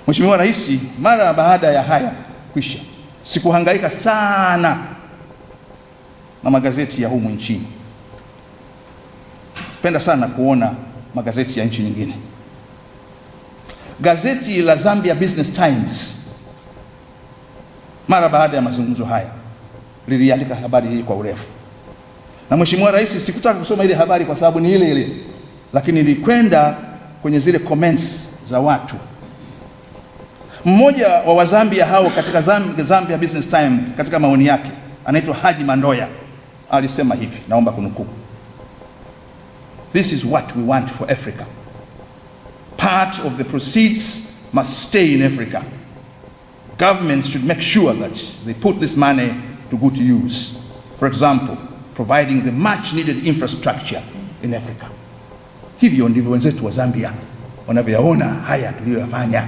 Mheshimiwa Rais, mara baada ya haya kwisha, sikuhangaika sana na magazeti ya humu nchini. Penda sana kuona magazeti ya nchi nyingine. Gazeti la Zambia Business Times mara baada ya mazungumzo haya liliandika habari hii kwa urefu, na Mheshimiwa Rais, sikutaka kusoma ile habari kwa sababu ni ile ile, lakini nilikwenda kwenye zile comments za watu. Mmoja wa Wazambia hao katika Zambia, Zambia Business Times katika maoni yake anaitwa Haji Mandoya alisema hivi, naomba kunukuu: This is what we want for Africa. Part of the proceeds must stay in Africa. Governments should make sure that they put this money to good use. For example, providing the much needed infrastructure in Africa. Hivyo ndivyo wenzetu wa Zambia wanavyoyaona haya tuliyoyafanya.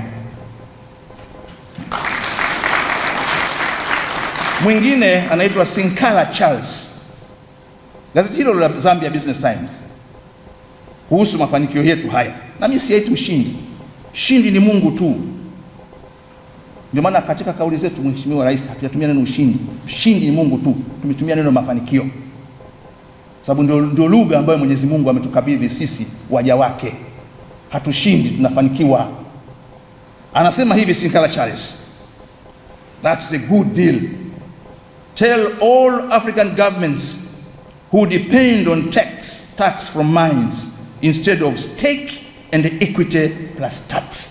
Mwingine anaitwa Sinkala Charles, gazeti hilo la Zambia Business Times, kuhusu mafanikio yetu haya. Na mimi siaiti ushindi, ushindi ni Mungu tu. Ndio maana katika kauli zetu, Mheshimiwa Rais, hatujatumia neno ushindi. Ushindi ni Mungu tu, tumetumia neno mafanikio, sababu ndio, ndio lugha ambayo Mwenyezi Mungu ametukabidhi sisi waja wake. Hatushindi, tunafanikiwa. Anasema hivi Sinkala Charles, that's a good deal. Tell all African governments who depend on tax, tax from mines instead of stake and equity plus tax.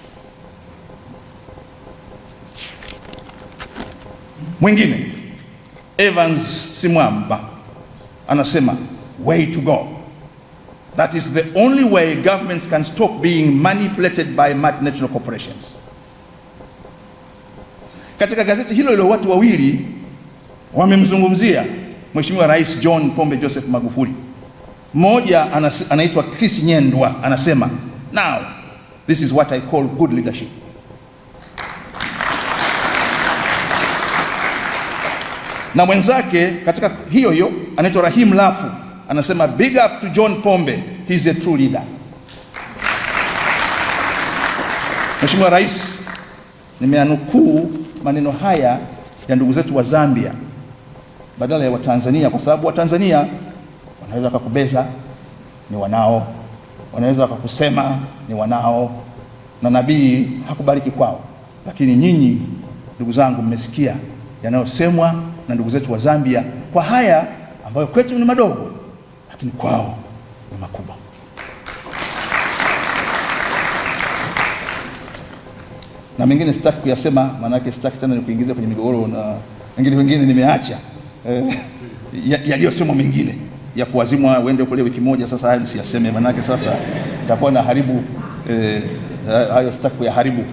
Mwingine Evans Simwamba anasema way to go. That is the only way governments can stop being manipulated by multinational corporations. Katika gazeti hilo hilo watu wawili wamemzungumzia Mheshimiwa Rais John Pombe Joseph Magufuli. Mmoja anaitwa Chris Nyendwa anasema, now this is what I call good leadership. Na mwenzake katika hiyo hiyo anaitwa Rahim Lafu anasema, big up to John Pombe, he is a true leader. Mheshimiwa Rais, nimeanukuu maneno haya ya ndugu zetu wa Zambia badala ya Watanzania, kwa sababu Watanzania wanaweza wakakubeza ni wanao, wanaweza wakakusema ni wanao, na nabii hakubariki kwao. Lakini nyinyi ndugu zangu, mmesikia yanayosemwa na ndugu zetu wa Zambia kwa haya ambayo kwetu ni madogo, lakini kwao ni makubwa. Na mengine sitaki kuyasema, maanake sitaki tena nikuingiza kwenye migogoro, na wengine wengine nimeacha eh, yaliyosemwa mengine ya kuwazimwa uende kule wiki moja. Sasa hayo msiyaseme, maanake sasa itakuwa na haribu eh, hayo sitaki kuyaharibu.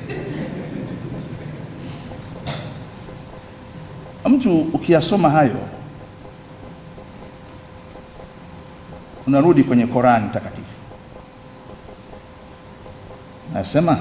Mtu ukiyasoma hayo unarudi kwenye Korani takatifu, nasema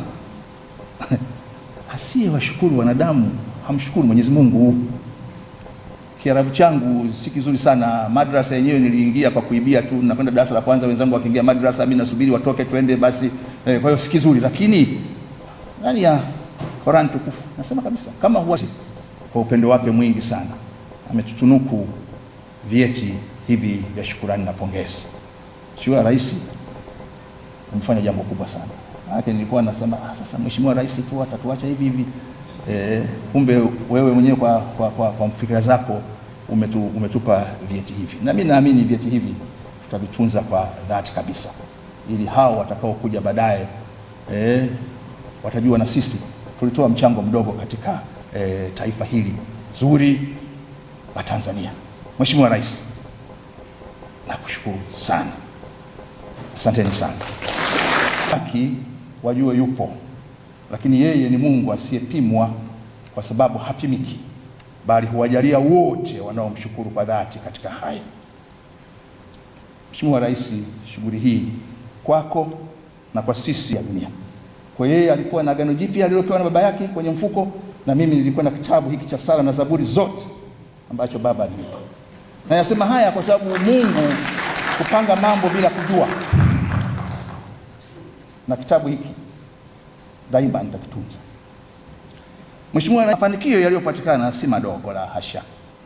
asiye washukuru wanadamu hamshukuru Mwenyezi Mungu. Kiarabu changu si kizuri sana. Madrasa yenyewe niliingia kwa kuibia tu, nakwenda darasa la kwanza, wenzangu wakiingia madrasa, mimi nasubiri watoke twende basi. Eh, kwa hiyo si kizuri, lakini ndani ya Qur'an tukufu nasema kabisa kama huwa kwa upendo wake mwingi sana ametutunuku vyeti hivi vya shukurani na pongezi. Mheshimiwa Rais amefanya jambo kubwa sana. Maana nilikuwa nasema ah, sasa Mheshimiwa Rais tu atatuacha hivi hivi. E, kumbe wewe mwenyewe kwa, kwa, kwa, kwa fikira zako umetu, umetupa vyeti hivi, na mimi naamini vyeti hivi tutavitunza kwa dhati kabisa, ili hao watakaokuja baadaye e, watajua na sisi tulitoa mchango mdogo katika e, taifa hili zuri la Tanzania. Mheshimiwa Rais, nakushukuru sana, asanteni sana. Haki wajue yupo lakini yeye ni Mungu asiyepimwa kwa sababu hapimiki, bali huwajalia wote wanaomshukuru kwa dhati katika haya. Mheshimiwa Rais, shughuli hii kwako na kwa sisi ya dunia. Kwa yeye alikuwa na agano jipya alilopewa na baba yake kwenye mfuko, na mimi nilikuwa na kitabu hiki cha sala na Zaburi zote ambacho baba alinipa. Na yasema haya kwa sababu Mungu kupanga mambo bila kujua, na kitabu hiki daima nitakitunza. Mheshimiwa, mafanikio yaliyopatikana si madogo, la hasha.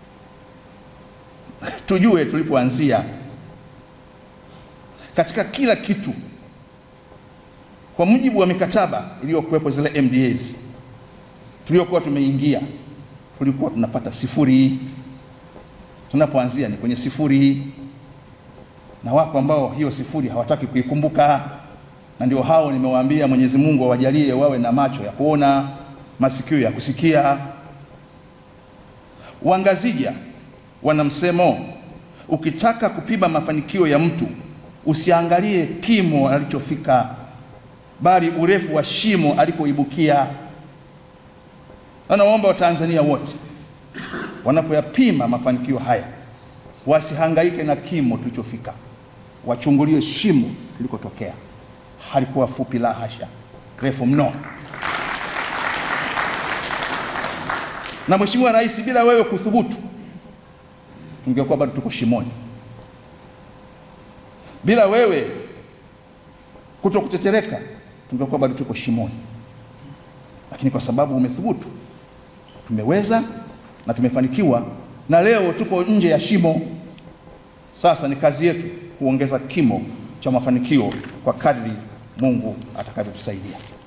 Tujue tulipoanzia katika kila kitu. Kwa mujibu wa mikataba iliyokuwepo, zile MDAs tuliokuwa tumeingia, tulikuwa tunapata sifuri. Tunapoanzia ni kwenye sifuri, na wako ambao hiyo sifuri hawataki kuikumbuka, na ndio hao nimewaambia, Mwenyezi Mungu awajalie wawe na macho ya kuona, masikio ya kusikia. Wangazija wana msemo, ukitaka kupima mafanikio ya mtu usiangalie kimo alichofika, bali urefu wa shimo alikoibukia. Na naomba Watanzania wote wanapoyapima mafanikio haya wasihangaike na kimo tulichofika, wachungulie shimo tulikotokea. Halikuwa fupi, la hasha, refu mno. Na Mheshimiwa Rais, bila wewe kuthubutu, tungekuwa bado tuko shimoni. Bila wewe kuto kutetereka, tungekuwa bado tuko shimoni, lakini kwa sababu umethubutu, tumeweza na tumefanikiwa, na leo tuko nje ya shimo. Sasa ni kazi yetu kuongeza kimo cha mafanikio kwa kadri Mungu atakavyotusaidia.